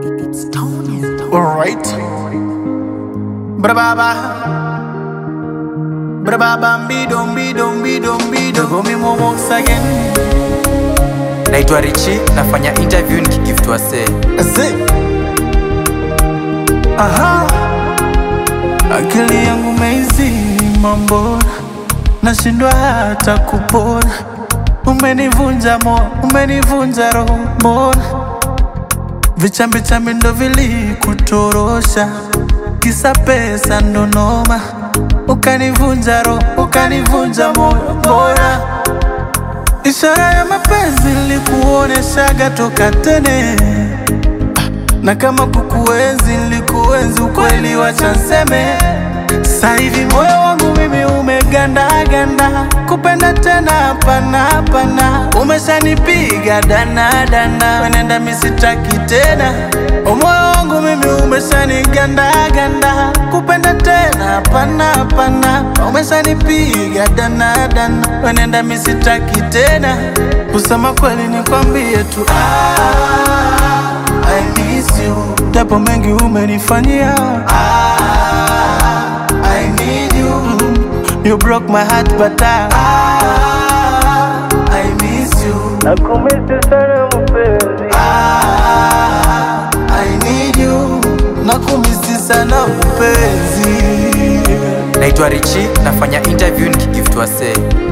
It's Tony. Alright. Brababa. Brababa bidom bidom bidom bidom. Go me more once again. naitwa richi nafanya interview nikigiftwa se Ase. Aha. Akili yangu meizima mbona nashindwa hata kupona. Umenivunja moyo, umenivunja roho mbona vichambi chambi ndo vilikutorosha, kisa pesa ndo noma, ukanivunja roho, ukanivunja moyo mbona Ishara ya mapenzi nilikuoneshaga toka tene, na kama kukuenzi nilikuenzi ukweli, wacha nseme. Sasa hivi moyo wangu mimi umegandaganda, kupenda tena hapana hapana, umeshanipiga dana dana, wenenda misitaki tena. O, moyo wangu mimi umeshanigandaganda, kupenda tena hapana hapana, umeshanipiga dana dana, wenenda misitaki tena. Kusema kweli nikwambie tu ah, I miss you, japo mengi umenifanyia ah, I need you, you broke my heart but I, ah, I miss you Nakumisi sana mpenzi, Ah, I need you, nakumisi sana mpenzi. naitwa richi nafanya interview nikigiftwa se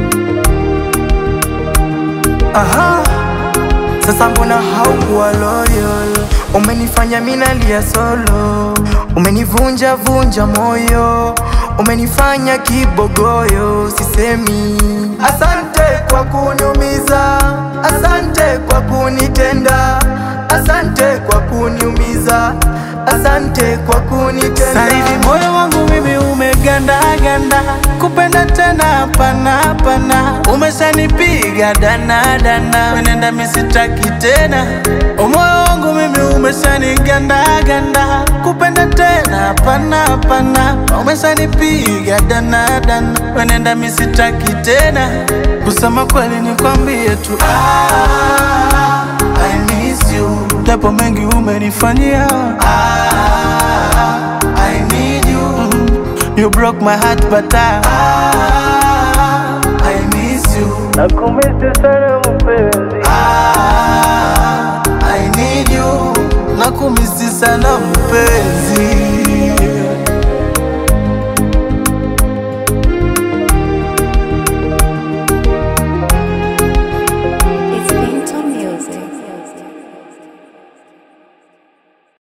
Aha, Sasa mbona haukuwa loyal? Umenifanya minalia solo, umenivunja vunja moyo, umenifanya kibogoyo, sisemi asante kwa kuniumiza, asante kwa kunitenda, asante kwa kuniumiza, asante kwa kunitenda. sasa hivi moyo wangu mimi umegandaganda, kupenda tena hapana hapana, umeshanipiga dana dana, wenenda misitaki tena. O, moyo wangu mimi umeshanigandaganda, kupenda tena hapana hapana, umeshanipiga dana dana, wenenda misitaki tena. Kusema kweli nikwambie tu ah, I miss you, japo mengi umenifanyia ah, I need you, you broke my heart but I, ah, I miss you. nakumisi sana mpenzi, Ah, I need you, nakumisi sana mpenzi.